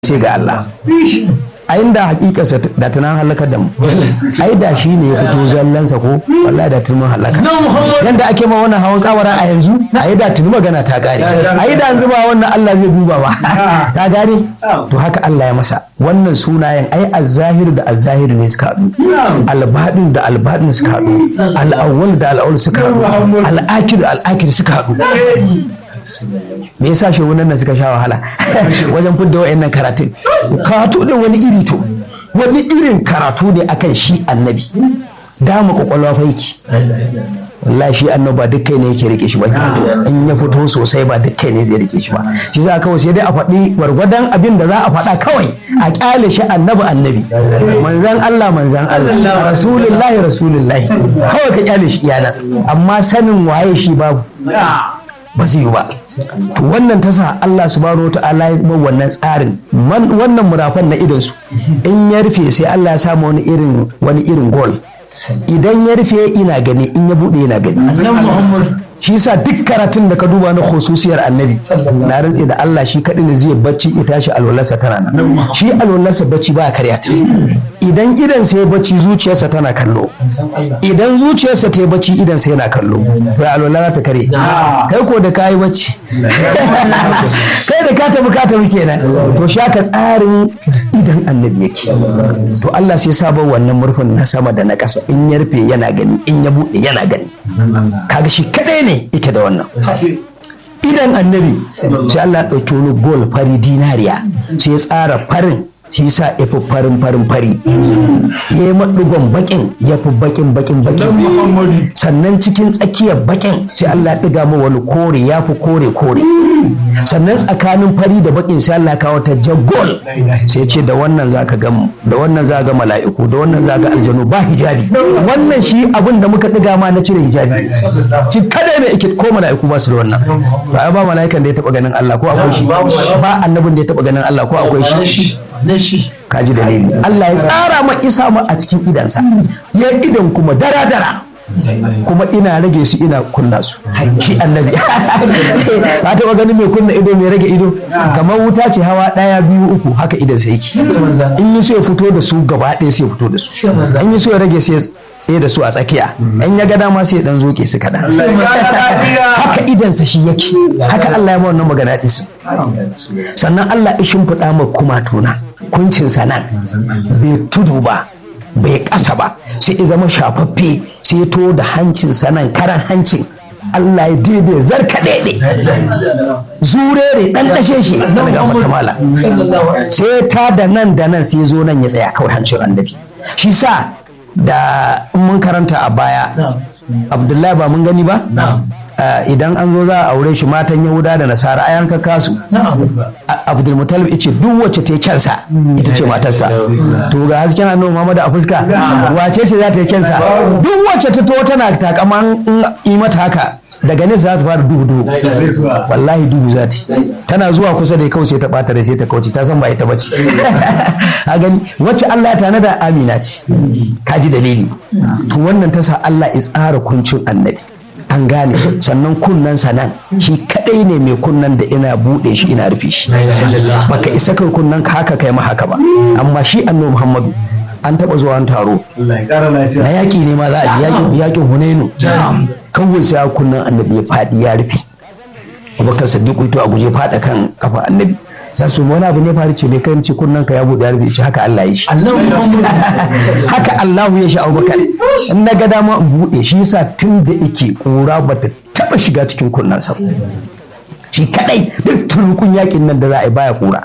sai ga Allah a inda hakikarsa da tunan halakar da mu ai da shi ne ya fito zallansa ko wallahi da tunan halaka yanda ake ma wannan hawan kawara a yanzu ai da tuni magana ta gare ai da yanzu ba wannan Allah zai duba ba ta gare to haka Allah ya masa wannan sunayen ai azzahir da azzahir ne suka haɗu albadin da albadin suka haɗu al'awwal da al'awwal suka haɗu al'akir da al'akir suka haɗu me yasa shehunan nan suka sha wahala wajen fidda wa'annan karatun karatu din wani iri to wani irin karatu ne akan shi annabi dama kwakwalwa faiki wallahi shi annabi ba duk kai ne yake rike shi ba in ya fito sosai ba duk kai ne zai rike shi ba shi za kawai sai dai a faɗi gwargwadon abin da za a faɗa kawai a kyale shi annabi annabi manzan Allah manzan Allah rasulullahi rasulullahi kawai ka kyale shi iyana amma sanin waye shi babu ba zai yi ba to wannan ta sa Allah subhanahu wa ta'ala ya ba wannan tsarin wannan murafan na idan su in ya rufe sai Allah ya samu wani irin wani irin gol idan ya rufe ina gani in ya bude yana gani shi yasa duk karatun da ka duba na khususiyar annabi na rantse da Allah shi kadai ne zai bacci ya tashi alwalarsa tana nan shi alwalarsa bacci ba karya ta idan idan sai bacci zuciyarsa tana kallo idan zuciyarsa ta yi bacci idan sai yana kallo to alwala za ta kare kai ko da ka yi bacci kai da ka tafi ka tafi kenan to shaka tsarin idan annabi yake to Allah sai sabon wannan murfin na sama da na ƙasa in ya rufe yana gani in ya buɗe yana gani kaga shi kadai ne yake da wannan idan annabi sai Allah ɗauki wani gol fari dinariya sai ya tsara farin shi sa ya fi farin farin fari ya yi maɗigon bakin ya fi bakin bakin bakin sannan cikin tsakiyar bakin sai Allah ɗiga ma wani kore ya fi kore kore sannan tsakanin fari da bakin sai Allah kawo ta jagol sai ce da wannan za ka gamu da wannan za ga mala'iku da wannan za ga aljanu ba hijabi wannan shi abin da muka ɗiga ma na cire hijabi shi kada ne ake ko mala'iku ba su da wannan ba ba mala'ikan da ya taɓa ganin Allah ko akwai shi ba annabin da ya taɓa ganin Allah ko akwai shi kaji dalili Allah ya tsara ma isa ma a cikin idansa ya idan kuma dara dara kuma ina rage su ina kunna su shi annabi ba taɓa ganin mai kunna ido mai rage ido kamar wuta ce hawa ɗaya biyu uku haka idan sai yake in yi so ya fito da su gaba ɗaya sai ya fito da su in yi so ya rage sai tsaye da su a tsakiya in ya ga dama sai ya dan zoke su kaɗan haka idansa shi yake haka Allah ya ba wannan magana ɗisu sannan Allah ya shimfiɗa ma kuma tuna kuncinsa nan bai tudu ba bai ƙasa ba sai ya zama shafaffe sai ya to da hancinsa nan karan hancin Allah ya daidai zarka daidai zurere dan dashe shi daga matamala sai ta da nan da nan sai zo nan ya tsaya kawai hancin annabi shi sa da mun karanta a baya abdullahi ba mun gani ba idan an zo za a aure shi matan yahuda da nasara ayan ka kasu abdulmutalib ya ce duk wacce ta yi kyansa ita ce matarsa to ga hasken annabi muhammad a fuska wace ce za ta yi kyansa duk wacce ta to tana takaman yi mata haka daga nesa za ta fara duhu duhu wallahi duhu za ta tana zuwa kusa da kawai sai ta bata da sai ta kauce ta san ba ita bace a gani wacce Allah ta da amina ce ka ji dalili to wannan ta sa Allah ya tsara kuncin annabi an gane sannan kunnan nan shi kadai ne mai kunnan da ina bude shi ina rufe shi baka isa kai kunnan ka haka kai ma haka ba amma shi annabi Muhammadu an taba zuwa an taro na yaki ne ma za a ji yakin Hunainu kawai sai kunnan annabi ya fadi ya rufe Abubakar Siddiq to a guje fada kan kafa annabi za su wani abu ne faru ce mai kai ce kunnan ka ya bude ya rufe shi haka Allah ya shi haka Allah ya shi Abubakar in na ga dama in bude shi yasa tun da yake kura bata taba shiga cikin kunnan sa shi kadai duk turukun yakin nan da za a yi baya kura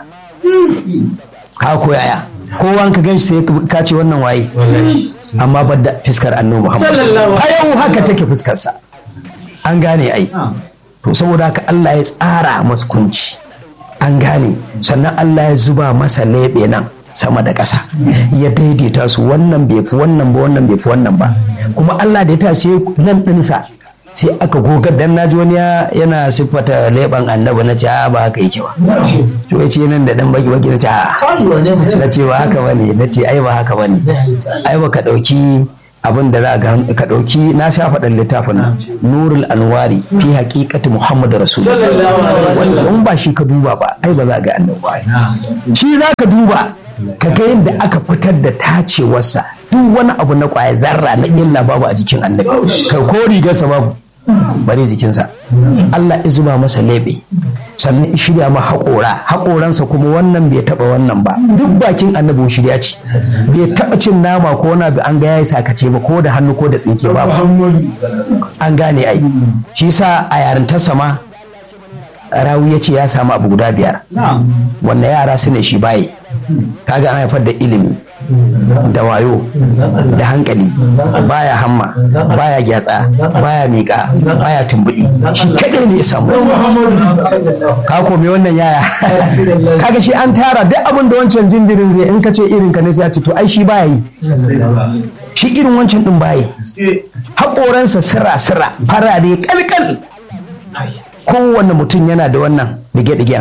ka ko yaya kowa ka gan sai ka ce wannan waye amma ba da fiskar annabi Muhammad a yau haka take fuskar sa an gane ai to saboda haka Allah ya tsara masa kunci an gane sannan Allah ya zuba masa leɓe nan sama da ƙasa ya daidaita su wannan bai fi wannan ba wannan bai fi wannan ba kuma Allah da ya tashi nan ɗinsa sai aka gogar dan naji wani yana siffata leɓen annabi na ce ba haka yake ba to ya ce nan da dan baki baki na ce a na ce ba haka bane na ce ai ba haka bane ai ba ka ɗauki abin da za ga ka ɗauki na sha faɗin littafin nurul anwari fi haƙiƙati muhammad rasulullah wanda in ba shi ka duba ba ai ba za ga annabi ba shi za ka duba ka ga yadda aka fitar da tacewarsa duk wani abu na kwaya zarra na illa babu a jikin annabi kai ko rigarsa babu bare jikinsa Allah ya zuba masa lebe sannan ya shirya ma haƙora haƙoransa kuma wannan bai taɓa wannan ba duk bakin annabi shirya ce bai taɓa cin nama ko wani abu an ga yayi sakace ba ko da hannu ko da tsinke ba an gane ai shi sa a yarintarsa ma rawi ya ce ya samu abu guda biyar wanda yara su ne shi baye kaga an haifar da ilimi da wayo da hankali baya hamma baya gyatsa baya miƙa baya tumbuɗi shi kaɗai ne ya samu ka komi wannan yaya kaga shi an tara duk abin da wancan jinjirin zai in ka ce irin ka ne sai a ce to ai shi baya yi shi irin wancan din baya haƙoransa sira sira farare kalkal kowane mutum yana da wannan dige-digen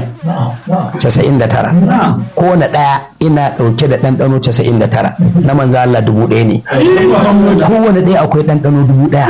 99 kowane ɗaya ina ɗauke da ɗanɗano 99 na manzo Allah dubu ɗaya ne kowane ɗaya akwai ɗanɗano dubu ɗaya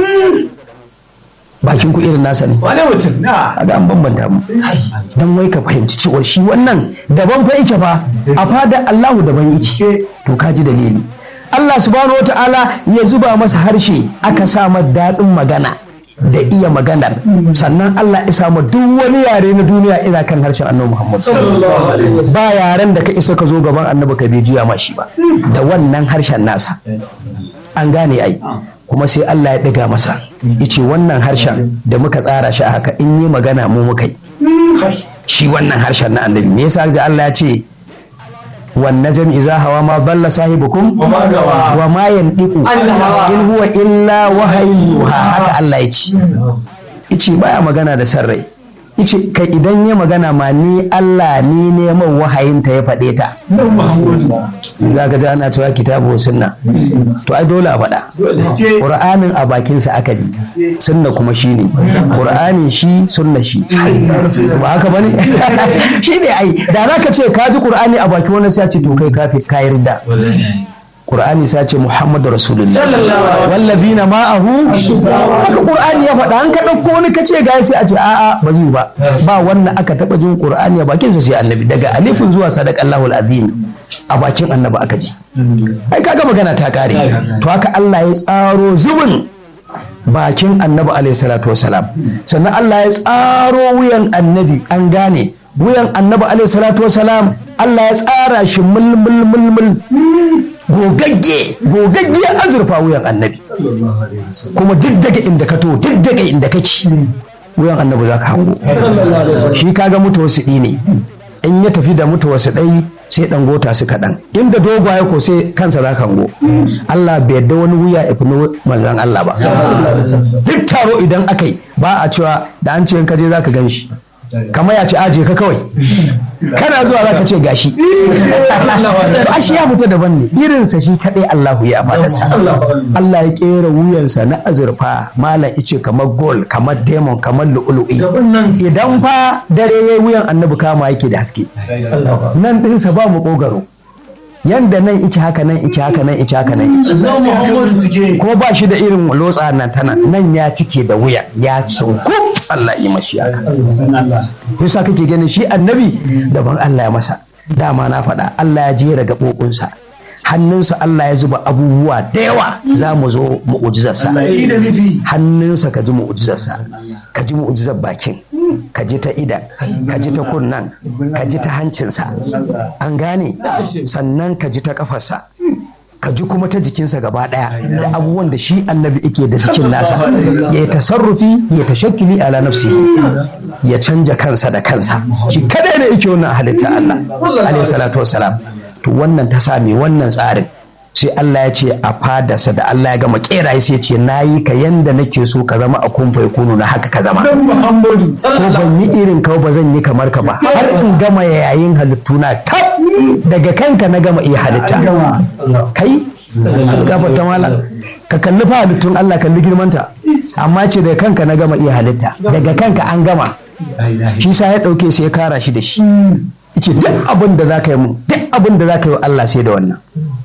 bakin ku irin nasa ne wane mutum na a an bambanta mu don wai ka fahimci cewa shi wannan daban fa yake fa a fada Allahu daban yake to ka ji dalili Allah subhanahu wata'ala ya zuba masa harshe aka sa masa daɗin magana da iya maganar sannan Allah ya samu duk wani yare na duniya ina kan harshen annabi Muhammad ba yaren da ka isa ka zo gaban annabi ka bai juya ma shi ba da wannan harshen nasa an gane ai kuma sai Allah ya ɗiga masa yace wannan harshen da muka tsara shi a haka in yi magana mu muka yi shi wannan harshen na annabi me yasa ga Allah ya ce wan najm iza hawa ma balla sahibukum wa ma gawa wa ma yandiku Allah. in huwa illa wahayin yuha haka Allah ya ce ice baya magana da san rai ice kai idan ya magana ma ni Allah ni neman wahayin ta ya faɗe ta za ka ji ana cewa kitabu wa sunna to ai dole a faɗa gaske Qur'anin a bakinsa aka ji sunna kuma shi ne Qur'anin shi sunna shi ba haka bane shi ne ai da za ka ce ka ji Qur'ani a bakin wani sai ce to kai kafi ka yarda Qur'ani sai ce Muhammadu Rasulullah Sallallahu alaihi wallazina ma'ahu haka Qur'ani ya faɗa an ka ɗauko wani ka ce ga sai a ce a'a ba zai ba ba wannan aka taɓa jin Qur'ani a bakinsa sai annabi daga alifin zuwa sadaqallahu azim a bakin annabi aka ji ai kaga magana ta kare to haka Allah ya tsaro zubin bakin annabi alaihi salatu wasalam sannan Allah ya tsaro wuyan annabi an gane wuyan annabi alaihi salatu wasalam Allah ya tsara shi mulmul mulmul gogagge gogagge azurfa wuyan annabi kuma duk daga inda ka to duk daga inda kake wuyan annabi za ka hango shi kaga mutuwasiɗi ne in ya tafi da mutuwasiɗai sai ɗan gota su kaɗan inda dogwaye ko sai kansa za ka hango Allah bai yadda wani wuya ya fi na manzan Allah ba duk taro idan aka yi ba a cewa da an ce in ka je za ka gan shi kamar ya ce aje ka kawai kana zuwa za ka ce gashi to ashe ya fita daban ne irinsa shi kaɗai Allahu ya fadarsa Allah ya kera wuyansa na azurfa malam ice kamar gold kamar diamond kamar lu'ulu'i idan fa dare yayi wuyan annabi kama yake da haske nan ɗinsa ba mu ƙogaro yanda nan iki haka nan iki haka nan iki haka nan iki na muhammadu cike kuma ba shi da irin lotsa nan tana nan ya cike da wuya ya sunku Allah yi mashi haka yasa kake ganin shi annabi daban Allah ya masa dama na faɗa Allah ya jera gaɓoɓinsa hannunsa Allah ya zuba abubuwa da yawa za mu zo mu'ujizarsa yi da nufi hannunsa ka ji mu'ujizarsa ka ji mu'ujizar bakin ka ji ta idan ka ji ta kunnan ka ji ta hancinsa an gane sannan ka ji ta kafarsa ka ji kuma ta jikinsa gaba daya da abubuwan da shi annabi yake da jikin nasa ya yi tasarrufi ya tashakkili ala nafsi ya canja kansa da kansa shi kadai da yake wannan halitta Allah alaihi salatu wassalam to wannan ta sami wannan tsarin sai Allah ya ce a fadarsa da Allah ya gama kera ya sai ce na yi ka yanda nake so ka zama a kumfa ya kunu na haka ka zama dan muhammadu ko ban yi irin ka ba zan yi kamar ka ba har in gama yayin halittu na kaf daga kanka na gama iya halitta kai gafar ta mala ka kalli fa halittun Allah kalli girmanta amma ce daga kanka na gama iya halitta daga kanka an gama shi sa ya dauke sai ya kara shi da shi yace duk abin da zaka yi mun duk abin da zaka yi wa Allah sai da wannan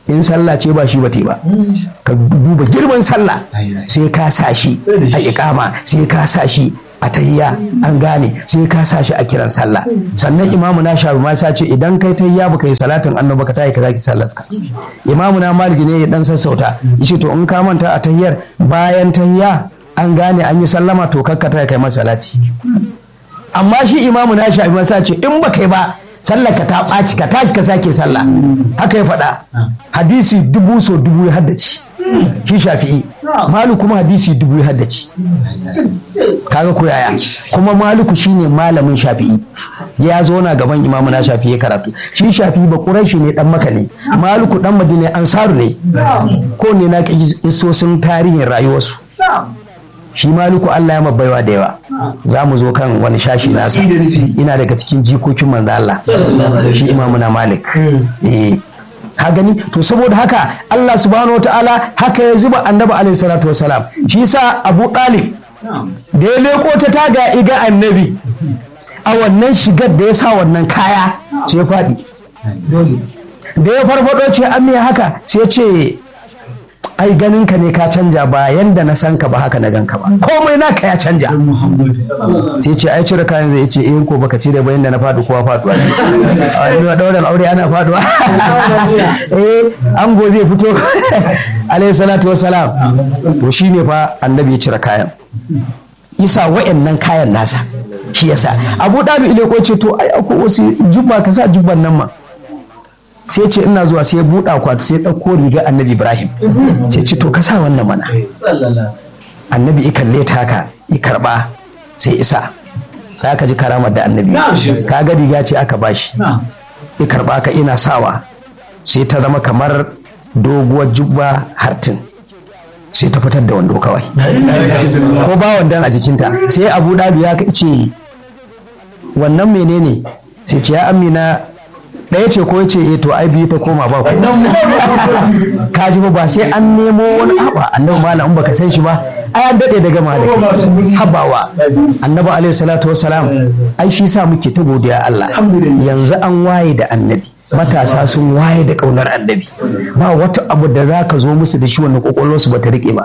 in sallah ce ba shi ba te ba ka duba girman sallah sai ka sa shi a ikama sai ka sa shi a tahiyya an gane sai ka sa shi a kiran sallah sannan imamu na shafi ma sa ce idan kai tahiyya baka yi salatin annabi ka tayi ka zaki sallar ka imamu na maliki ne ya dan sassauta yace to in ka manta a tahiyyar bayan tahiyya an gane an yi sallama to kakka ta kai masa salati amma shi imamu na shafi ma sa ce in ba kai ba sallar ka ta ɓaci ka tashi ka sake sallah haka ya faɗa hadisi dubu so dubu ya haddace shi shafi'i malu kuma hadisi dubu ya haddace kaga ko yaya kuma maluku shine malamin shafi'i ya zo na gaban imamu na shafi'i karatu shi shafi'i ba quraishi ne dan maka ne maluku dan madina ansaru ne ko ne na isosin tarihin rayuwarsu shi maluku Allah ya mabaiwa da yawa za mu zo kan wani shashi nasa ina daga cikin jikokin manzo Allah shi imamu na malik eh ka gani to saboda haka Allah subhanahu wa ta'ala haka ya zuba annabi alaihi salatu wasalam shi sa Abu Talib da ya leko ta taga iga annabi a wannan shigar da ya sa wannan kaya sai faɗi da ya farfado ce an haka sai ce ai ganin ka ne ka canja ba yanda na san ka ba haka na ganka ba komai naka ya canja sai ce ai cire kayan zai ce in ko baka cire ba yanda na faɗi kowa faɗuwa ne a wani ɗaurin aure ana faɗuwa eh ango zai fito alayhi salatu wassalam to shine fa annabi ya cire kayan isa wa'annan kayan nasa shi yasa abu dabi ile ko ce to ai akwai wasu jubba ka sa jubban nan ma sai ce ina zuwa sai buɗa kwatu sai ɗauko riga annabi ibrahim sai ce to ka sa wannan mana annabi i kalle ta haka i karɓa sai isa sai aka ji karamar da annabi ka ga riga ce aka bashi i karɓa ka ina sawa sai ta zama kamar doguwar jubba hartin sai ta fitar da wando kawai ko ba wandan a jikinta sai abu dabi ya ce wannan menene sai ce ya amina ɗaya ce ko ce eh to ai biyu ta koma ba ku ka ji ba sai an nemo wani aba annabi malam in baka san shi ba ai an dade daga malam habawa annabi alaihi salatu wassalam ai shi sa muke ta godiya Allah yanzu an waye da annabi matasa sun waye da kaunar annabi ba wata abu da zaka zo musu da shi wannan kokolwar su bata rike ba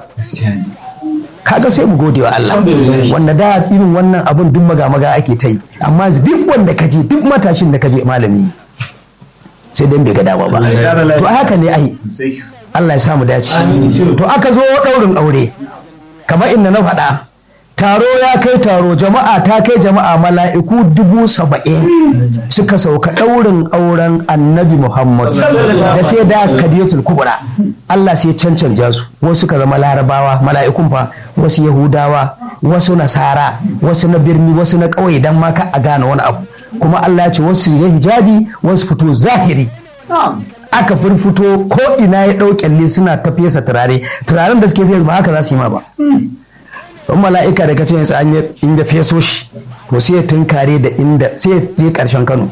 kaga sai mu gode wa Allah wanda da irin wannan abun duk maga-maga ake ta yi amma duk wanda kaje duk matashin da kaje malami sai dan bai ga dama ba to haka ne ai Allah ya samu dace to aka zo daurin aure kamar inda na faɗa taro ya kai taro jama'a ta kai jama'a mala'iku dubu saba'in suka sauka ɗaurin auren annabi muhammad da sai da kadiyatul kubra Allah sai cancanja su wasu suka zama larabawa mala'ikun fa wasu yahudawa wasu nasara wasu na birni wasu na ƙauye dan ma ka a gane wani abu kuma Allah ya ce wasu ya hijabi wasu fito zahiri aka firfito ko ina ya ɗau kyalle suna ta fesa turare turaren da suke fesa ba haka za su yi ma ba don mala'ika da kace yanzu an in ya feso shi to sai ya tunkare da inda sai ya je karshen Kano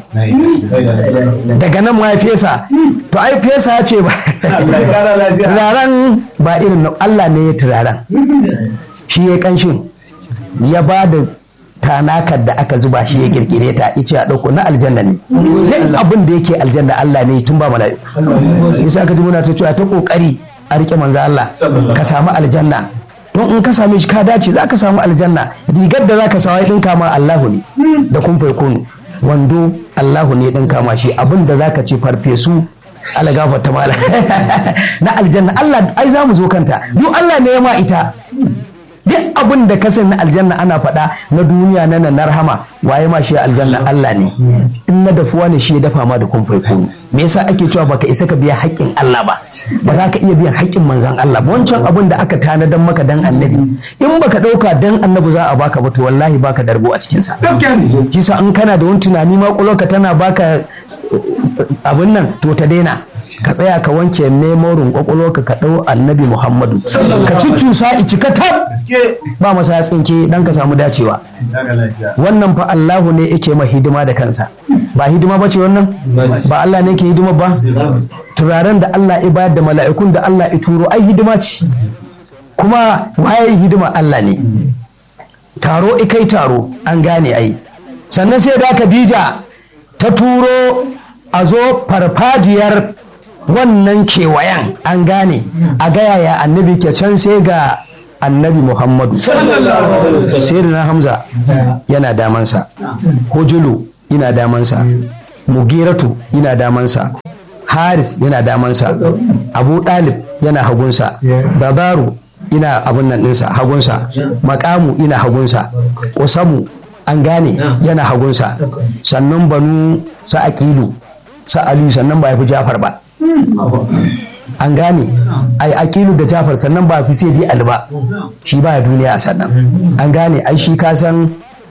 daga nan ma ya fesa to ai fesa ce ba turaren ba irin Allah ne ya turaren shi ya kanshin ya ba da tanakar da aka zuba shi ya kirkire ta ice a ɗauko na aljanna ne duk abin da yake aljanna Allah ne tun ba mala'iku yasa ka ji muna ta cewa ta kokari a rike manzo Allah ka samu aljanna don in ka same shi ka dace za ka samu aljanna rigar da za ka sawa ɗin kama Allahu ne da kun kunu wando Allahu ne ɗin kama shi abin da za ka ce farfesu Allah gafarta mala na aljanna Allah ai za mu zo kanta duk Allah ne ya ma ita duk abin da ka na aljanna ana faɗa na duniya na nan rahama waye ma shi aljanna Allah ne in na dafuwa ne shi ya dafa ma da kun kunu me yasa ake cewa baka isa ka biya haƙƙin Allah ba ba za ka iya biyan haƙƙin manzon Allah ba wancan abin da aka tanadan maka dan annabi in baka ɗauka dan annabi za a baka ba to wallahi baka darbo a cikin sa kisa in kana da wani tunani ma ka tana baka abin nan to ta daina ka tsaya ka wanke memorin kwakwalwarka ka ɗau annabi muhammadu ka cucusa ici ka tab ba masa ya tsinke dan ka samu dacewa wannan fa allahu ne yake ma hidima da kansa ba hidima ba ce wannan ba allah ne ke hidima ba turaren da allah ya bayar da mala'ikun da allah ya turo ai hidima ce kuma waye hidima allah ne taro ikai taro an gane ai sannan sai da khadija ta turo a zo farfajiyar wannan kewayen an gane a gaya ya annabi ke can sai ga annabi muhammadu sai na hamza yana damansa hujulu yana damansa mugiratu yana damansa haris yana damansa abu dalib yana hagunsa babaru ina abun nan ɗinsa hagunsa makamu ina hagunsa usamu an gane yana hagunsa sannan banu sa aqilu sa aliyu sannan ba ya fi jafar ba an gane ai aqilu da jafar sannan ba fi sai dai ali ba shi ba duniya sannan an gane ai shi ka san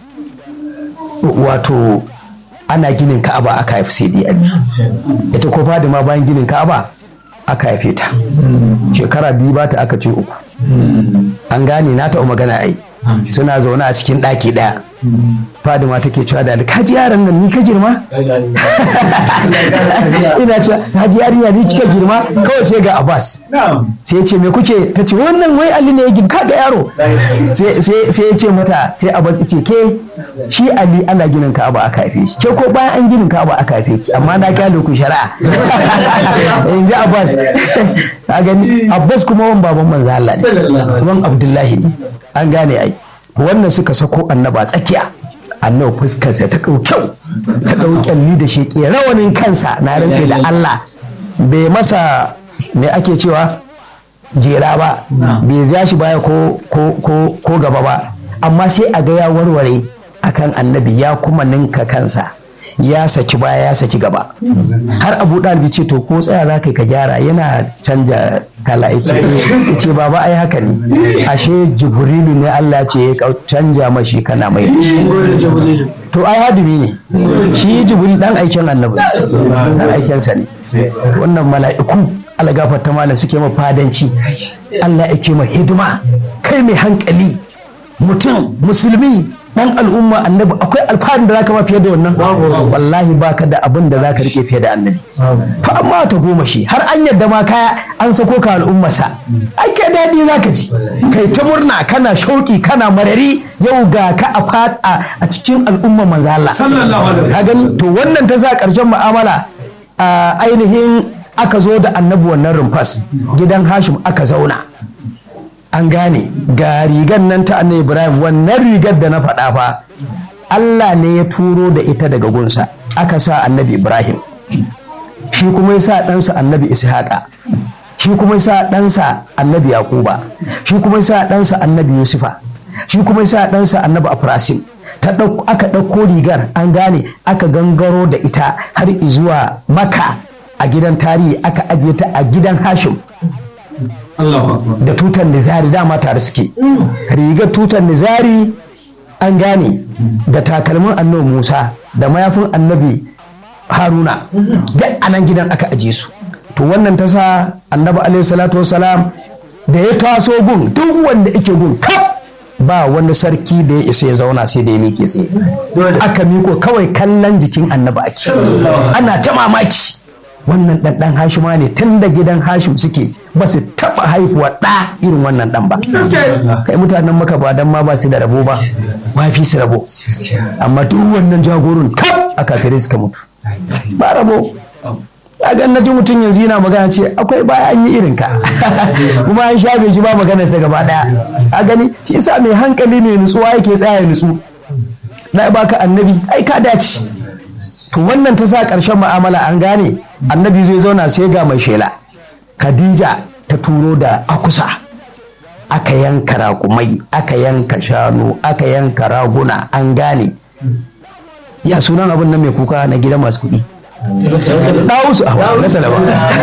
wato ana ginin ka'aba aka haifi sai dai ali ita ko fadima bayan ginin ka'aba aka haife ta shekara biyu ba ta aka ce uku an gane na taɓa magana ai suna zaune a cikin ɗaki ɗaya fadima take cewa da ka ji yaran nan ni ka girma ina cewa ka ji yarinya ni kika girma kawai sai ga abbas sai ya ce me kuke ta ce wannan wai ali ne ya girma kaga yaro sai ya ce mata sai abbas ya ce ke shi ali ana ginin ka'aba aka haife shi ke ko bayan an ginin ka'aba aka haife ki amma na kyale ku shari'a in ji abbas ka gani abbas kuma wan baban manzo Allah ne wan abdullahi ne an gane ai wannan suka sako annaba tsakiya annabi fuskarsa ta ɗau kyau ta ɗau kyalli da shi rawanin kansa na rantse da Allah bai masa me ake cewa jera ba bai ja shi baya ko gaba ba amma sai a ga ya warware akan annabi ya kuma ninka kansa ya saki baya ya saki gaba har abu ɗalibi ce to ko tsaya za ka gyara yana canja kala ya ce baba ai haka ne ashe jibrilu ne Allah ce ya canja mashi kana mai to ai hadimi ne shi jibril dan aikin annabi dan aikinsa ne wannan mala'iku Allah gafarta malam suke ma fadanci Allah yake ma hidima kai mai hankali mutum musulmi dan al'umma annabi akwai alfaharin da zaka ma fiye da wannan wallahi baka da abin da zaka rike fiye da annabi to amma ta goma shi har an yadda ma kaya an sako ka al'ummarsa ake daɗi zaka ji kai ta murna kana shauki kana marari yau ga ka a fada a cikin al'umma manzo Allah ka gani to wannan ta sa karshen mu'amala a ainihin aka zo da annabi wannan rumfas gidan Hashim aka zauna an gane ga rigar nan ta annabi ibrahim wannan rigar da na faɗa fa allah ne ya turo da ita daga gunsa aka sa annabi ibrahim shi kuma ya sa ɗansa annabi ishaqa shi kuma ya sa ɗansa annabi yaquba shi kuma ya sa ɗansa annabi yusufa shi kuma ya sa ɗansa annabi afrasim ta aka ɗauko rigar an gane aka gangaro da ita har zuwa maka a gidan tarihi aka ajiye ta a gidan hashim da tutar nizari dama tare suke rigar tutar nizari an gane da takalmin annabi musa da mayafin annabi haruna da anan gidan aka aje su to wannan ta sa annabi alaihi salatu wasalam da ya taso gun duk wanda yake gun kaf ba wani sarki da ya isa ya zauna sai da ya miƙe tsaye aka miko kawai kallon jikin annabi ake ana ta mamaki wannan ɗan ɗan hashima ne tun da gidan hashim suke ba su taɓa haifuwa ɗa irin wannan ɗan ba kai mutanen maka ba dan ma ba su da rabo ba ba fi su rabo amma duk wannan jagorun kaf a kafirai suka mutu ba rabo ya ga na ji mutum yanzu yana magana ce akwai baya an yi irin ka kuma an shafe shi ba maganar sa gaba daya a gani shi yasa mai hankali mai nutsuwa yake tsaya nutsu na baka annabi ai ka dace to wannan ta sa ƙarshen mu'amala an gane annabi zai zauna sai ga mai shela khadija ta turo da akusa aka yanka raƙumai aka yanka shanu aka yanka raguna an gane ya sunan abin nan mai kuka na gidan masu kuɗi Dawusu a na talaba.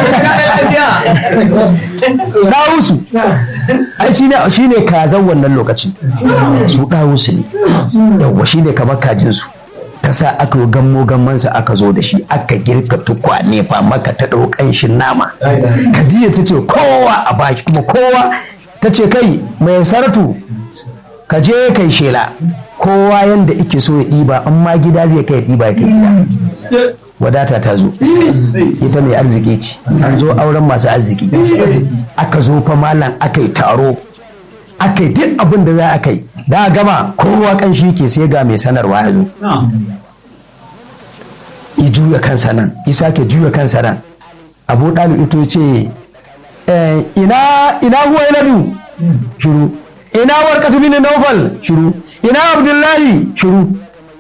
Dawusu. Ai shine shine kazan wannan lokaci. Su Dawusu ne. Yawwa shine kamar kajin su. ta sa aka gammo gammansa aka zo da shi aka girka tukwane fa maka ta ɗau ƙanshin nama kadiya ta ce kowa a baki kuma kowa ta ce kai mai saratu ka je kai shela kowa yanda ike so ya ɗiba amma gida zai kai ɗiba ya kai gida wadata ta zo ita mai arziki ce an zo auren masu arziki aka zo fa malam aka yi taro aka yi duk abin da za a kai da gama kowa kan shi ke sai ga mai sanarwa ya zo ya juya kansa nan ya sake juya kansa nan abu ɗalib ito ce eh, ina ina huwailadu shiru ina warqatu bin nawfal shiru ina abdullahi shiru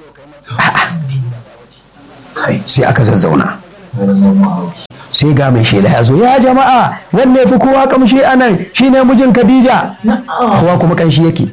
A'a. sai aka zazzauna sai ga mai shela ya zo ya jama'a wanne fi kowa kamshi a nan shine mijin khadija kowa kuma kanshi yake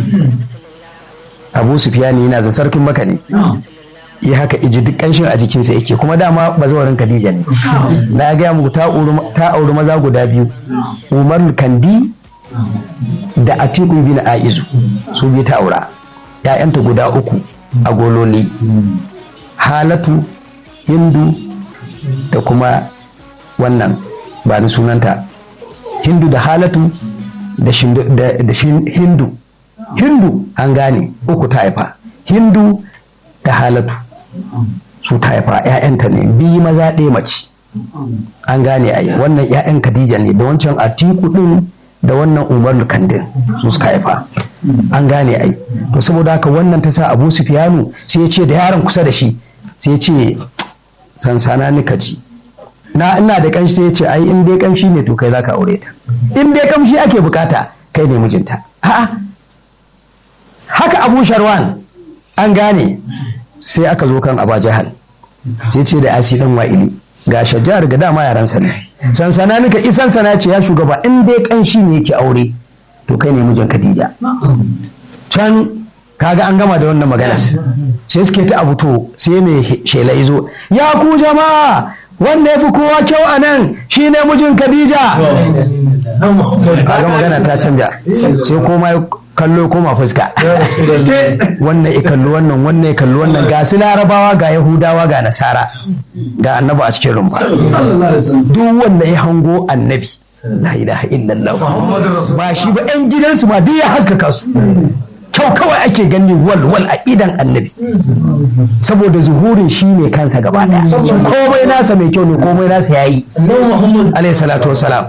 abu sufiyani yana zan sarkin maka ne ya haka iji duk kanshin a jikinsa yake kuma dama bazawarin khadija ne na gaya muku ta auri- ta auri maza guda biyu umar kandi da atiku bin aizu su biyu ta aura ya'yanta guda uku a gololi halatu hindu da kuma wannan ba ni sunanta hindu da halatu da, shindu- da, da shin- hindu hindu an gane uku ta haifa hindu da halatu su ta haifa 'ya'yanta ne biyu maza ɗaya mace an gane ai wannan 'ya'yan khadija ne da wancan atiku din da wannan umar kandin su suka haifa an gane ai to saboda haka wannan ta sa abu sufiyanu sai ya ce da yaron kusa da shi sai ya ce sansana ni ka ji na ina da kanshi sai ya ce ai in dai kamshi ne to kai zaka aure ta in dai kamshi ake bukata kai ne mijinta a'a haka abu sharwan an gane sai aka zo kan aba jahal sai ce da asi dan wa'ili ga shajjar ga dama yaransa ne sansana nika isan sana ce ya shugaba in dai kanshi ne yake aure to kai ne mijin khadija can kaga an gama da wannan magana sai suke ta abu to sai mai shela izo ya ku jama'a wanda ya fi kowa kyau a nan shine mijin khadija kaga magana ta canja sai koma ya kallo koma fuska wannan ya kalli wannan wannan ya kalli wannan ga su larabawa ga yahudawa ga nasara ga annabi a cikin rumfa duk wanda ya hango annabi la ilaha illallah ba shi ba yan gidansu ma duk ya haskaka su kyau kawai ake gani wal wal a idan annabi saboda zuhurin shi ne kansa gaba daya komai nasa mai kyau ne komai nasa yayi alayhi salatu wassalam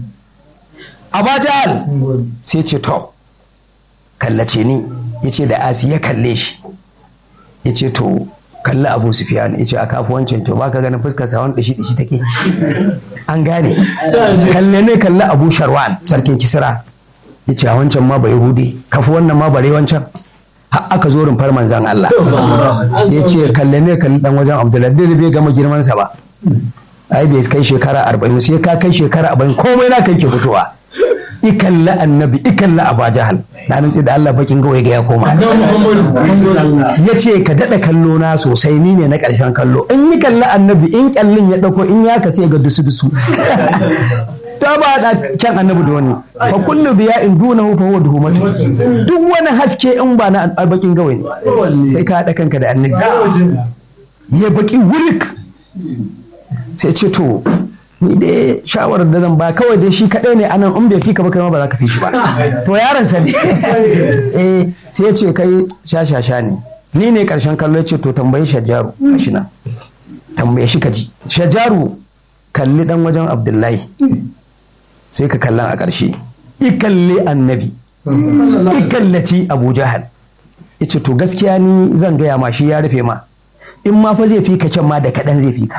abajal sai ce to kallace ni yace da asi ya kalle shi yace to kalli abu sufiyan yace a kafu wancan to baka ganin fuskar sa wani dishi dishi take an gane kalle ne kalli abu sharwan sarkin kisra yace a wancan ma bai hude kafu wannan ma bare wancan har aka zo rumfar manzan Allah sai yace kalle ne kalli dan wajen Abdullahi bai gama girman sa ba ai bai kai shekara arba'in sai ka kai shekara arba'in komai na kai ke fitowa ikalla annabi ikalla aba jahal na nan da Allah bakin gawai ga ya koma ya ce ka daɗa kallo na sosai ni ne na ƙarshen kallo in yi kalla annabi in kyallin ya ɗauko in ya kasi ga dusu dusu ta ba da kyan annabi da wani fa kullu in dunahu fa huwa duhumatu duk wani haske in ba na bakin gawai ne sai ka haɗa kanka da annabi ya baki wurik sai ce to ni dai shawarar da zan ba kawai dai shi kaɗai ne anan in bai fi ka ba kai ma ba za ka fi shi ba to yaron sa ne eh sai ya ce kai sha sha sha ne ni ne karshen kallo ya ce to tambayi shajaru gashi nan tambaye shi ka ji shajaru kalli dan wajen abdullahi sai ka kallan a ƙarshe ikalli annabi ikallaci abu jahal ya ce to gaskiya ni zan gaya ma shi ya rufe ma in ma fa zai fi ka can ma da kaɗan zai fi ka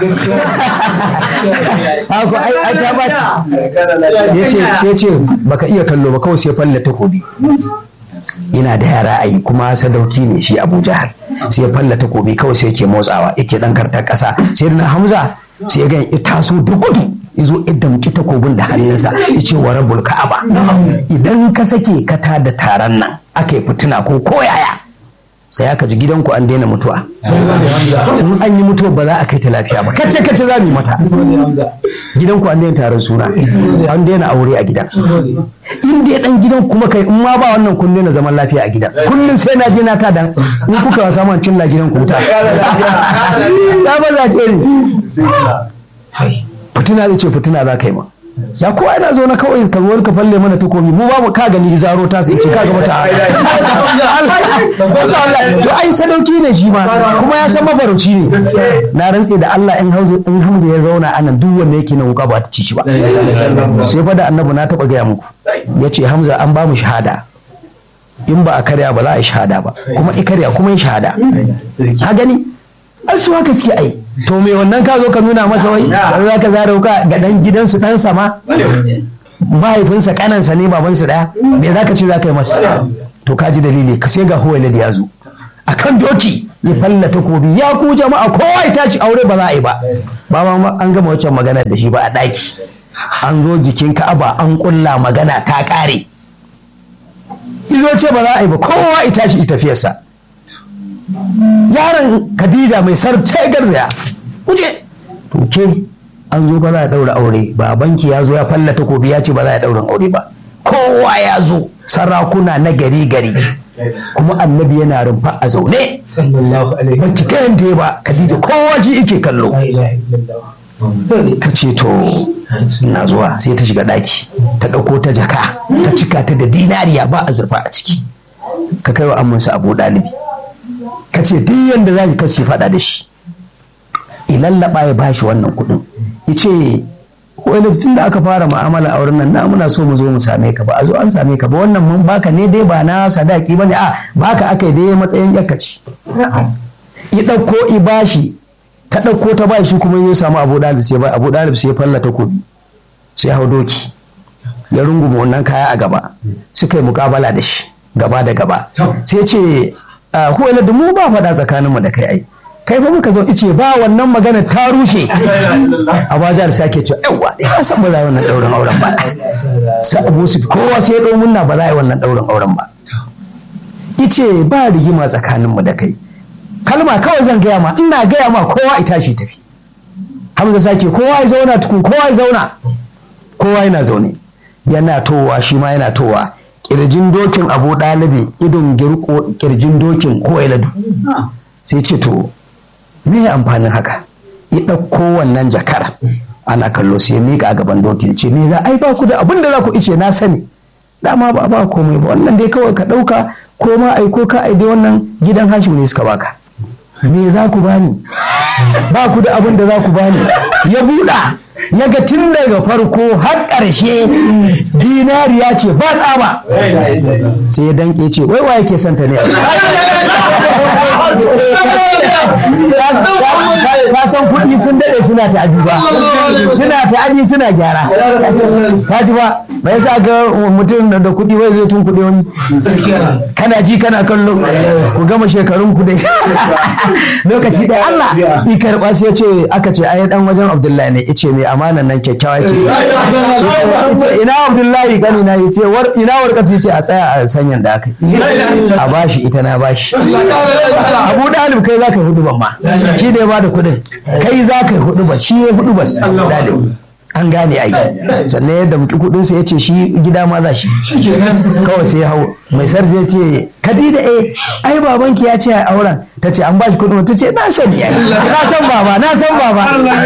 haka ai ai ta ba sai ce sai ce baka iya kallo ba kawai sai falla takobi ina da yara ai kuma sadauki ne shi Abu Jahal sai falla takobi kawai sai yake motsawa yake dan kartar ƙasa sai na Hamza sai ya ga ya taso da gudu izo idan ki takobin da hannunsa ya ce wa rabbul ka'aba idan ka sake ka da taron nan aka yi fitina ko koyaya sai aka ji gidanku an daina mutuwa in an yi mutuwa ba za a kai ta lafiya ba kace kace za mu yi mata gidanku an daina taron suna an daina aure a gidan in dai dan gidan kuma kai in ma ba wannan kun daina zaman lafiya a gidan kullum sai na je na ta dan in kuka wasa man cilla gidan ku wuta ya ba za ce ni fitina zai ce fitina za ka yi ma ya kowa yana zo na kawai ka zo ka falle mana takobi mu ba mu ka gani zaro ta sai ce ka ga mata Allah to ai sadauki ne shi ma kuma ya san mafarauci ne na rantse da Allah in Hamza in Hamza ya zauna anan duk wanda yake na wuka ba ta ci shi ba sai fa da annabi na taba gaya muku yace Hamza an ba mu shahada in ba a karya ba za a yi shahada ba kuma i karya kuma yi shahada ka gani ai su haka suke ai to me wannan ka zo ka nuna masa wai za ka zara wuka ga dan gidansu dan sama mahaifinsa kanansa ne babansu daya me za ka ce za ka yi masa to ka ji dalili ka sai ga huwailid ya zo akan doki ya falla takobi ya ku jama'a kowa ya tashi aure ba za a yi ba ba ma an gama wancan magana da shi ba a daki an zo jikin ka'aba an kulla magana ta kare izo ce ba za a yi ba kowa ya tashi ya tafiyarsa yaron khadija mai sarta garzaya kuje to ke an zo ba za a daura aure babanki ya zo ya falla takobi ya ce ba za a daura aure ba kowa ya zo sarakuna na gari gari kuma annabi yana rumfa a zaune sallallahu alaihi ba ki kayan da ba khadija kowa ji ike kallo la ilaha illallah ta ce to na zuwa sai ta shiga daki ta ɗauko ta jaka ta cika ta da dinariya ba azurfa a ciki ka kai wa ammansa abu ɗalibi ka ce duk yadda za ki kasi faɗa da shi ilallaba ya bashi wannan kuɗin ya ce wani tun da aka fara mu'amala a wurin nan na muna so mu zo mu same ka ba a zo an same ka ba wannan mun baka ne dai ba na sadaki ba ne a baka aka dai matsayin yakaci ya ɗauko i bashi ta ɗauko ta bashi kuma ya samu abu ɗalib sai ba abu ɗalib sai falla takobi sai hau doki ya runguma wannan kaya a gaba suka yi mukabala da shi gaba da gaba sai ce huwaila da mu ba faɗa tsakaninmu da kai ai kai fa muka zo ice ba wannan magana ta rushe a bajar sake cewa yawa ya san ba za a yi wannan ɗaurin auren ba sai abu su kowa sai ya ɗau munna ba za a yi wannan ɗaurin auren ba ice ba rigima tsakaninmu da kai kalma kawai zan gaya ma ina gaya ma kowa ya tashi tafi hamza sake kowa ya zauna tukun kowa ya zauna kowa yana zaune yana towa shi ma yana towa kirjin dokin abu ɗalibi idon girko kirjin dokin ko iladu sai ce to me ya amfanin haka ya ɗauko wannan jakar ana kallo sai mika a gaban dokin ce me za ai ba ku da abin da za ku ice na sani dama ba ba komai ba wannan dai kawai ka ɗauka ko ma ai ko ka ai dai wannan gidan hashim ne suka baka me za ku bani ba ku da abin da za ku bani ya buɗa ya ga tun daga farko har ƙarshe dinariya ce ba tsaba sai ya danke ce wai wa yake santa ne ka san kuɗi sun daɗe suna ta'adi ba suna ta'adi suna gyara ka ji ba ba yasa ga mutum da kuɗi wai zai tun kuɗi wani kana ji kana kallo ku gama shekarun ku dai lokaci ɗaya Allah i karɓa sai ce aka ce ai dan wajen Abdullahi ne ice mai amanan nan kyakkyawa ce ina Abdullahi gani na yace war ina warkatu yace a tsaya a sanyan da aka a bashi ita na bashi Abu Dalib kai zaka yi hudu ban ma shi da ya bada kuɗin kai zaka yi hudu ba shi ya hudu ba Dalib an gane ai sannan yadda mutu kudin sa yace shi gida ma za shi kawai sai ya hau mai sarki ya ce Khadija eh ai babanki ya ce a auren ta ce an bashi kudin ta ce na sani ai na san baba na san baba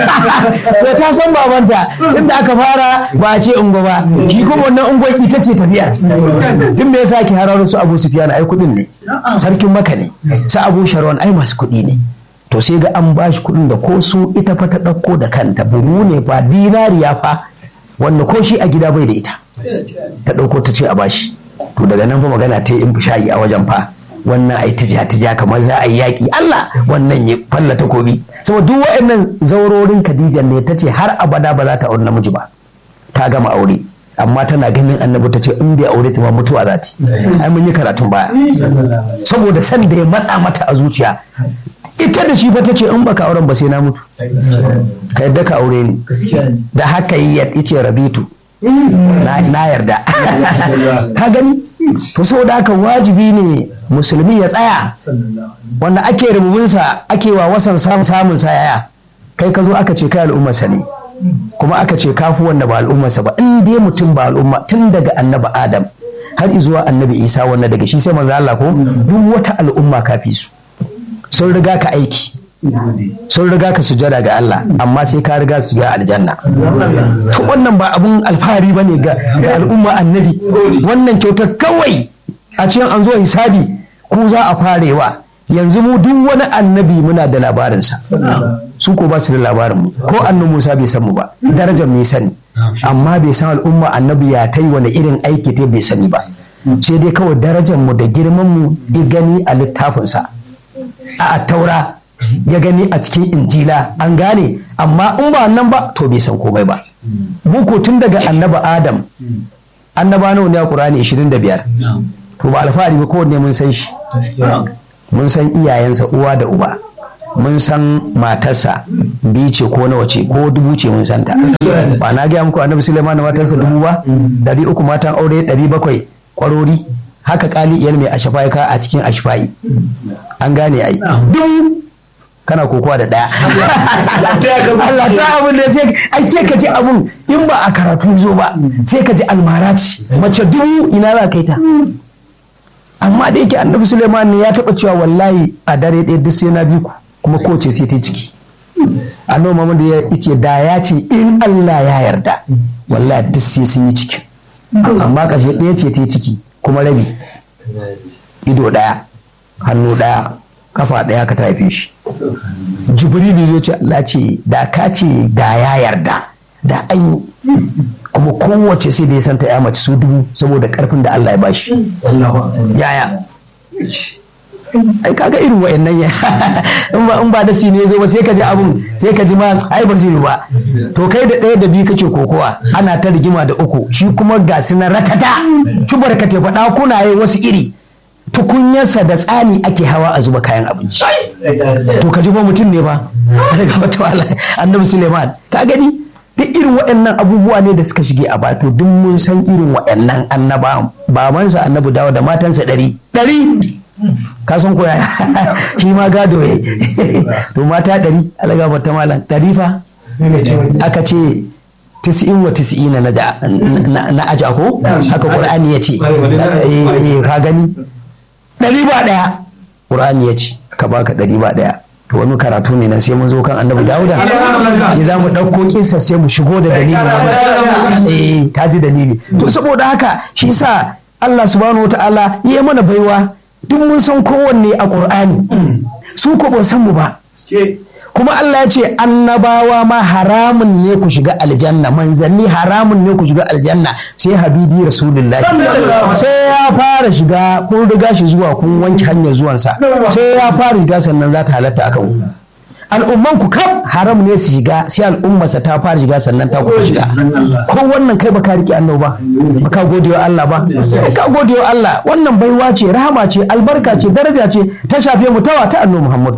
to ta san babanta tunda aka fara ba a ce ungo ba shi kuma wannan ungon ita ce tafiyar tun me yasa ki hararo su Abu Sufyan ai kudin ne sarkin Makka ne su Abu Sharwan ai masu kudi ne to sai ga an ba shi kuɗin da ko su ita fa ta ɗauko da kanta buhu ne fa dinariya fa wanda ko shi a gida bai da ita ta ɗauko ta ce a bashi to daga nan fa magana ta yi in shayi a wajen fa wannan ai tija tija kamar za a yi yaƙi Allah wannan ya falla takobi saboda duk waɗannan zaurorin Khadija ne ta ce har abada ba za ta aure namiji ba ta gama aure amma tana ganin annabi ta ce in bai aure ta ba mutuwa za ta ai mun yi karatun baya saboda san da ya matsa mata a zuciya ita da shi fa ta ce in baka auren ba sai na mutu ka yadda ka aure ni da haka yi ya ce rabitu na yarda ka gani to saboda haka wajibi ne musulmi ya tsaya wanda ake rububinsa ake wa wasan samun sa yaya kai ka zo aka ce kai al'ummarsa ne kuma aka ce kafu wanda ba al'ummarsa ba in dai mutum ba al'umma tun daga annabi adam har zuwa annabi isa wanda daga shi sai manzo Allah ko duk wata al'umma kafi su sun riga ka aiki sun riga ka sujada ga Allah amma sai ka riga su ga aljanna to wannan ba abun alfahari bane ga al'umma annabi wannan kyautar kawai a cikin an zo hisabi ku za a farewa yanzu mu duk wani annabi muna da labarinsa su ko ba su da labarin mu ko annabi Musa bai san mu ba darajar mai sani amma bai san al'umma annabi ya tai wani irin aiki ta bai sani ba sai dai kawai darajar mu da girman mu gani a littafinsa a taura ya gani a cikin injila an gane amma in ba nan ba to bai san komai ba muku tun daga annaba adam annaba nawa ne a qur'ani 25 to ba alfahari ba kowanne mun san shi mun san iyayensa uwa da uba mun san matarsa biyu ce ko nawa ce ko dubu ce mun santa ba na gaya muku annabi suleiman da matarsa dubu ba dari uku matan aure dari bakwai kwarori haka kali iyal mai ashafai ka a cikin ashafai an gane ai dubu kana kokowa da daya Allah ta abin da sai ai sai ka ji abun in ba a karatu zo ba sai ka ji almara ce mace dubu ina za ka yi ta amma da yake annabi suleiman ne ya taba cewa wallahi a dare ɗaya duk sai na bi ku kuma kowace sai ta ciki annabi muhammadu ya ce da ya ce in allah ya yarda wallahi duk sai sun yi ciki amma ƙarshe ɗaya ce ta ciki kuma rabi ido ɗaya hannu ɗaya kafa ɗaya ka tafi shi jibrilu ya ce allah ce da ka ce da ya yarda da an yi kuma kowace sai da ya santa ya mace su dubu saboda karfin da Allah ya bashi yaya ai kaga irin wa'annan ya in ba in ba da ne zo ba sai ka ji abun sai ka ji ma ai ba zai yi ba to kai da ɗaya da biyu kake kokowa ana ta rigima da uku shi kuma ga su na ratata cubar ka te faɗa kuna yi wasu iri tukunyarsa da tsani ake hawa a zuba kayan abinci to ka ji ba mutum ne ba daga wata annabi suleiman ka gani duk irin waɗannan abubuwa ne da suka shige a bato duk mun san irin waɗannan annaba babansa annabi dawo da matansa ɗari ɗari ka san ko shi ma gado ya to mata ɗari alaga bata malam ɗari fa aka ce tis'in wa tis'ina na aja ko haka qur'ani ya ce ka gani ɗari ba ɗaya qur'ani ya ce ka baka ɗari ba ɗaya to wani karatu ne na sai mun zo kan annabi dawuda ne za mu ɗauko kinsa sai mu shigo da dalili eh ta ji dalili to saboda haka shi sa Allah subhanahu wataala ya mana baiwa duk mun san kowanne a Qur'ani su ko ba san mu ba kuma Allah ya ce annabawa ma haramun ne ku shiga aljanna manzanni haramun ne ku shiga aljanna sai habibi rasulullahi sai ya fara shiga kun riga shi zuwa kun wanke hanyar zuwansa sai ya fara shiga sannan za ta halatta akan ku al'umman ku kam haram ne su shiga sai al'ummarsa ta fara shiga sannan ta kuma shiga ko wannan kai baka riƙe annabi ba baka gode wa Allah ba ka gode wa Allah wannan baiwa ce rahama ce albarka ce daraja ce ta shafe mu tawa ta annabi Muhammad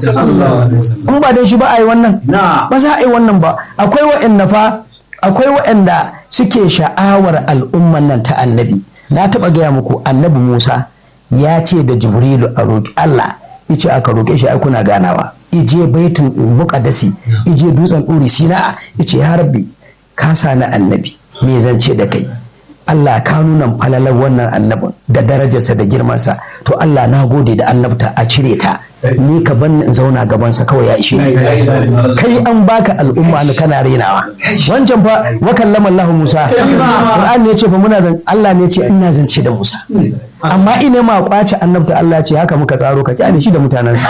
in ba dai shi ba a yi wannan ba za a yi wannan ba akwai wa'anda fa akwai wa'anda suke sha'awar al'umman nan ta annabi na taɓa gaya muku annabi Musa ya ce da Jibrilu a roƙi Allah ice aka roƙe shi ai kuna ganawa ije baitin muqaddasi ije dutsen ɗuri sina'a ice ya rabbi ka sani annabi me zance da kai Allah ka nuna falalar wannan annabin da darajarsa da girmansa to Allah na gode da annabta a cire ta ni ka ban in zauna gabansa kawai ya ishe ni kai an baka al'umma ni kana renawa wancan fa wa kallama Allah Musa Qur'ani ne ce fa muna Allah ne ce ina zance da Musa amma ina ma kwace annabta Allah ce haka muka tsaro ka kyale shi da mutanensa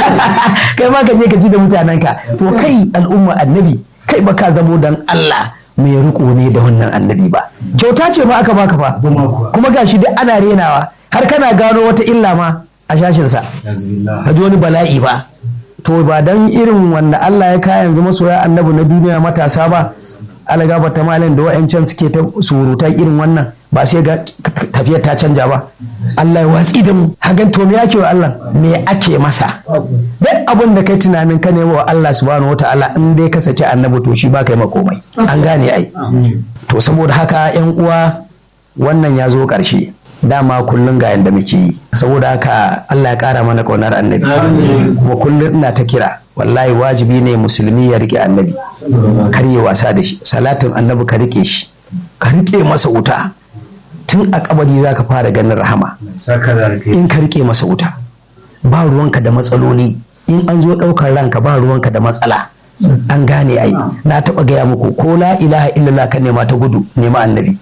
kai ma ka je ka ji da mutanenka to kai al'umma annabi kai ba ka zamo dan Allah mai riko ne da wannan annabi ba kyauta ce ma aka baka fa kuma gashi duk ana renawa har kana gano wata illa ma a shashinsa ka ji wani bala'i ba to ba dan irin wanda Allah ya kaya yanzu masoya annabi na duniya matasa ba algaba ta malin da wa'ancan suke ta surutai irin wannan ba sai ga tafiyar ta canja ba Allah ya watsi da mu hagan to me yake wa Allah me ake masa duk abin da kai tunanin ka nemo wa Allah subhanahu wataala in dai ka saki annabi to shi ba kai makomai an gane ai to saboda haka yan uwa wannan ya zo ƙarshe dama kullum ga yadda muke yi saboda haka Allah ya ƙara mana ƙaunar annabi kuma kullum ina ta kira wallahi wajibi ne musulmi ya rike annabi kar ya wasa da shi salatin annabi ka rike shi ka rike masa wuta tun a kabari za ka fara ganin rahama in ka rike masa wuta ba ruwanka da matsaloli in an zo ɗaukar ranka ba ruwanka da matsala an gane ai na taɓa gaya muku ko la ilaha illallah ka nema ta gudu nema annabi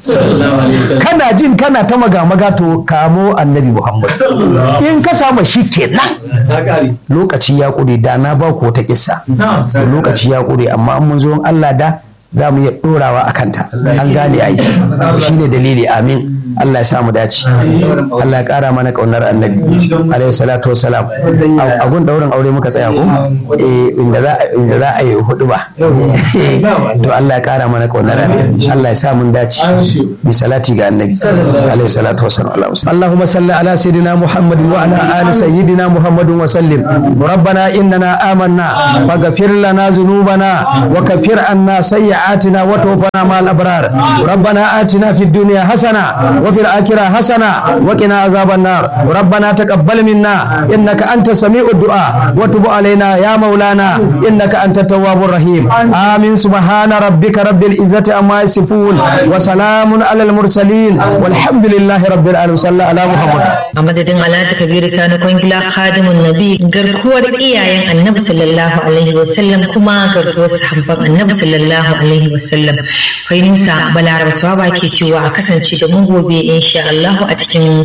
kana jin kana ta maga maga to kamo annabi muhammad in ka samu shi kenan lokaci ya ƙure da na ba ku wata kissa lokaci ya ƙure amma an mun zo Allah da za mu iya ɗorawa a kanta an gane ai shi ne dalili amin Allah ya samu dace Allah ya ƙara mana ƙaunar annabi alaihi salatu wasalam a gun ɗaurin aure muka tsaya ko eh inda za inda za a yi hudu ba to Allah ya ƙara mana ƙaunar annabi Allah ya sa mun dace bi salati ga annabi alaihi salatu wasalam Allahumma salli ala sayyidina Muhammad wa ala ali sayyidina Muhammad wa sallim ربنا إننا آمنا فاغفر لنا ذنوبنا وكفر عنا سيئاتنا وتوفنا مع الأبرار ربنا آتنا في الدنيا حسنة وفي الآخرة حسنة وقنا عذاب النار ربنا تقبل منا إنك أنت سميع الدعاء وتب علينا يا مولانا إنك أنت التواب الرحيم آمين سبحان ربك رب العزة عما يصفون وسلام على المرسلين والحمد لله رب العالمين صلى على محمد a madadin alhaji kabiru sani kwangila khadimun nabi garkuwar iyayen annabi sallallahu alaihi wasallam kuma garkuwar sahabban annabi sallallahu alaihi wasallam kai musa balaraba swaba ke cewa a kasance da mu gobe insha Allah a cikin